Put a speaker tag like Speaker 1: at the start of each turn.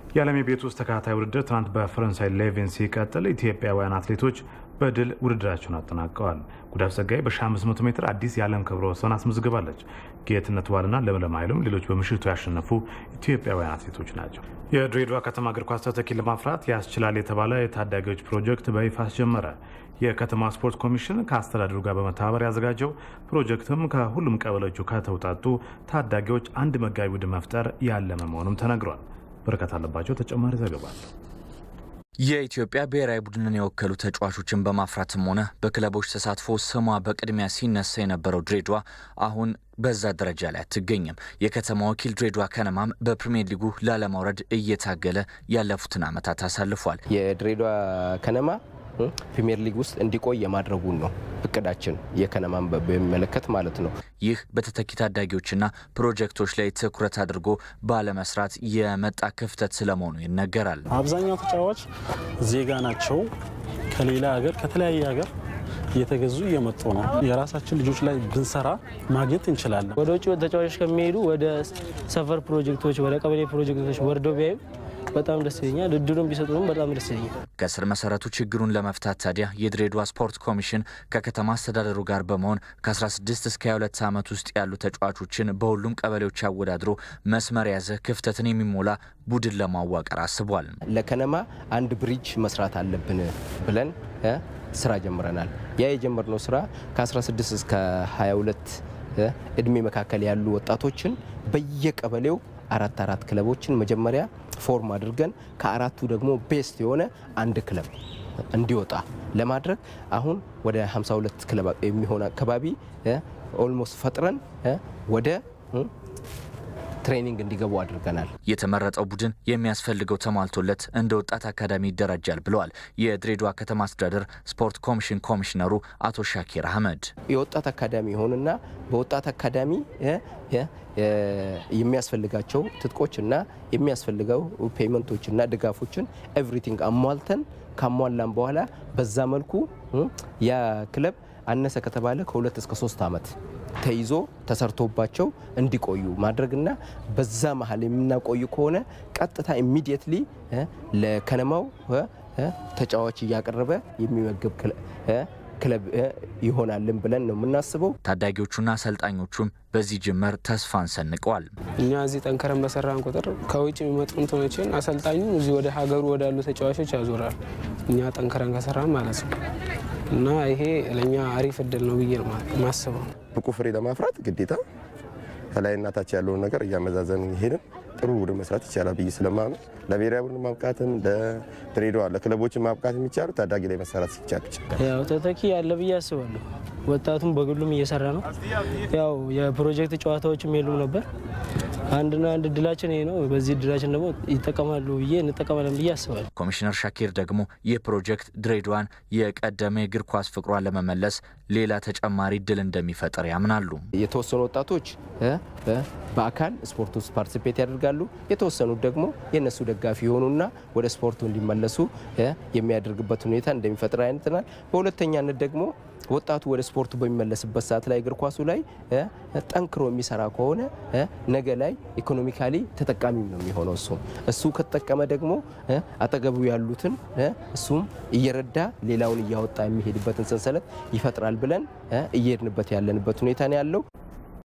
Speaker 1: የዓለም የቤት ውስጥ ተከታታይ ውድድር ትናንት በፈረንሳይ ሌቬን ሲቀጥል ኢትዮጵያውያን አትሌቶች በድል ውድድራቸውን አጠናቀዋል። ጉዳፍ ጸጋይ በ1500 ሜትር አዲስ የዓለም ክብረ ወሰን አስመዝግባለች። ጌትነት ዋልና ለምለም ኃይሉም ሌሎች በምሽቱ ያሸነፉ ኢትዮጵያውያን አትሌቶች ናቸው። የድሬዳዋ ከተማ እግር ኳስ ተተኪ ለማፍራት ያስችላል የተባለ የታዳጊዎች ፕሮጀክት በይፋ አስጀመረ። የከተማ ስፖርት ኮሚሽን ከአስተዳደሩ ጋር በመተባበር ያዘጋጀው ፕሮጀክትም ከሁሉም ቀበሌዎቹ ከተውጣጡ ታዳጊዎች አንድ መጋቢ ቡድን መፍጠር ያለመ መሆኑም ተነግሯል። በረከት አለባቸው ተጨማሪ ዘገባ አለ።
Speaker 2: የኢትዮጵያ ብሔራዊ ቡድንን የወከሉ ተጫዋቾችን በማፍራትም ሆነ በክለቦች ተሳትፎ ስሟ በቅድሚያ ሲነሳ የነበረው ድሬዳዋ አሁን በዛ ደረጃ ላይ አትገኝም። የከተማ ወኪል ድሬዳዋ ከነማም በፕሪሚየር ሊጉ ላለማውረድ እየታገለ ያለፉትን ዓመታት አሳልፏል።
Speaker 3: የድሬዳዋ ከነማ ፕሪሚየር ሊግ ውስጥ እንዲቆይ የማድረጉን ነው እቅዳችን፣ የከነማን በሚመለከት ማለት ነው።
Speaker 2: ይህ በተተኪ ታዳጊዎችና ፕሮጀክቶች ላይ ትኩረት አድርጎ ባለመስራት የመጣ ክፍተት ስለመሆኑ ይነገራል።
Speaker 4: አብዛኛው ተጫዋች ዜጋ ናቸው። ከሌላ ሀገር ከተለያየ ሀገር እየተገዙ እየመጡ ነው። የራሳችን ልጆች ላይ ብንሰራ ማግኘት እንችላለን።
Speaker 5: ወደ ውጭ ተጫዋቾች ከሚሄዱ ወደ ሰፈር ፕሮጀክቶች፣ ወደ ቀበሌ ፕሮጀክቶች ወርደው ቢያዩ በጣም ደስ ይለኛል። እድሉን ቢሰጡንም በጣም ደስ ይለኛል።
Speaker 2: ከስር መሰረቱ ችግሩን ለመፍታት ታዲያ የድሬዳዋ ስፖርት ኮሚሽን ከከተማ አስተዳደሩ ጋር በመሆን ከ16 እስከ 22 ዓመት ውስጥ ያሉ ተጫዋቾችን በሁሉም ቀበሌዎች አወዳድሮ መስመር የያዘ ክፍተትን የሚሞላ ቡድን ለማዋቀር አስቧል።
Speaker 3: ለከነማ አንድ ብሪጅ መስራት አለብን ብለን ስራ ጀምረናል። ያ የጀመርነው ስራ ከ16 እስከ 22 እድሜ መካከል ያሉ ወጣቶችን በየቀበሌው አራት አራት ክለቦችን መጀመሪያ ፎርም አድርገን ከአራቱ ደግሞ ቤስት የሆነ አንድ ክለብ እንዲወጣ ለማድረግ አሁን ወደ 52 ክለብ የሚሆን አካባቢ ኦልሞስት ፈጥረን ወደ ትሬኒንግ እንዲገቡ አድርገናል።
Speaker 2: የተመረጠው ቡድን የሚያስፈልገው ተሟልቶለት እንደ ወጣት አካዳሚ ይደራጃል ብለዋል የድሬዳዋ ከተማ አስተዳደር ስፖርት ኮሚሽን ኮሚሽነሩ አቶ ሻኪር አህመድ።
Speaker 3: የወጣት አካዳሚ ይሆንና በወጣት አካዳሚ የሚያስፈልጋቸው ትጥቆችና የሚያስፈልገው ፔመንቶችና ድጋፎችን ኤቭሪቲንግ አሟልተን ካሟላን በኋላ በዛ መልኩ ያ ክለብ አነሰ ከተባለ ከሁለት እስከ ሶስት ዓመት ተይዞ ተሰርቶባቸው እንዲቆዩ ማድረግና በዛ መሀል የምናቆዩ ከሆነ ቀጥታ ኢሚዲየትሊ ለከነማው ተጫዋች እያቀረበ የሚመገብ ክለብ ይሆናልን ብለን ነው የምናስበው።
Speaker 2: ታዳጊዎቹና አሰልጣኞቹም በዚህ ጅምር ተስፋን ሰንቀዋል።
Speaker 6: እኛ እዚህ ጠንከረን በሰራን ቁጥር ከውጭ የሚመጡ እንትኖችን አሰልጣኙ እዚህ ወደ ሀገሩ ወዳሉ ተጫዋቾች ያዞራል። እኛ ጠንከረን ከሰራን ማለት ነው እና ይሄ ለእኛ አሪፍ እድል ነው ብዬ ማስበው።
Speaker 7: ብቁ ፍሬ ለማፍራት ግዴታ ከላይ እናታች ያለውን ነገር እያመዛዘን ሄድን ጥሩ ቡድን መስራት ይቻላል ብዬ ስለማምን ለብሔራዊ ቡድን ማብቃትም ለድሬዳዋ ለክለቦችን ማብቃት የሚቻሉ ታዳጊ ላይ መሰራት ሲቻል ብቻ።
Speaker 5: ያው ተተኪ ያለ ብዬ አስባለሁ። ወጣቱም በግሉም እየሰራ ነው። ያው የፕሮጀክት ጨዋታዎችም የሉም ነበር። አንድና አንድ እድላችን ይሄ ነው። በዚህ እድላችን ደግሞ ይጠቀማሉ ብዬ እንጠቀማለን ብዬ አስባለሁ።
Speaker 2: ኮሚሽነር ሻኪር ደግሞ ይህ ፕሮጀክት ድሬዳዋን የቀደመ የእግር ኳስ ፍቅሯን ለመመለስ ሌላ ተጨማሪ እድል እንደሚፈጥር ያምናሉ።
Speaker 3: የተወሰኑ ወጣቶች በአካል ስፖርት ውስጥ ፓርቲሲፔት ያደርጋሉ። የተወሰኑት ደግሞ የእነሱ ደጋፊ የሆኑና ወደ ስፖርቱ እንዲመለሱ የሚያደርግበት ሁኔታ እንደሚፈጥር አይነትናል። በሁለተኛነት ደግሞ ወጣቱ ወደ ስፖርቱ በሚመለስበት ሰዓት ላይ እግር ኳሱ ላይ ጠንክሮ የሚሰራ ከሆነ ነገ ላይ ኢኮኖሚካሊ ተጠቃሚም ነው የሚሆነው። እሱም እሱ ከተጠቀመ ደግሞ አጠገቡ ያሉትን እሱም እየረዳ ሌላውን እያወጣ የሚሄድበትን ሰንሰለት ይፈጥራል ብለን እየሄድንበት ያለንበት ሁኔታ ነው ያለው።